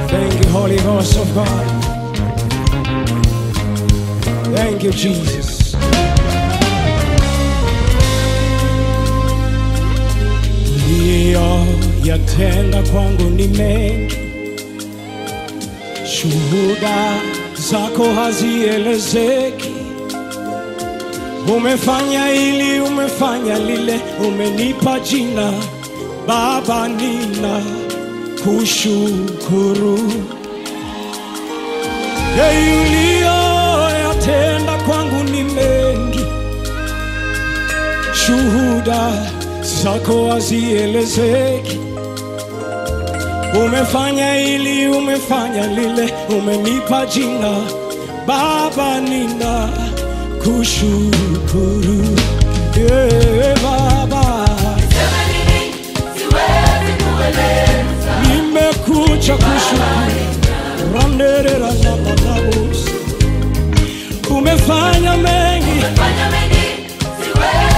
Thank you, Holy Ghost of God. Thank you, Jesus. Uliyoyatenda kwangu ni mengi, shuhuda zako hazielezeki. Umefanya hili, umefanya lile, umenipa jina Baba, nina kushukuru Yeye uliyoyatenda kwangu ni mengi, shuhuda zako hazielezeki. Umefanya hili, umefanya lile, umenipa jina Baba, nina kushukuru yeah, Baba, Sema nini? Siwezi kueleza. nimekuja kushukuru Randerera na manabusi. Umefanya mengi Fanya mengi, siwezi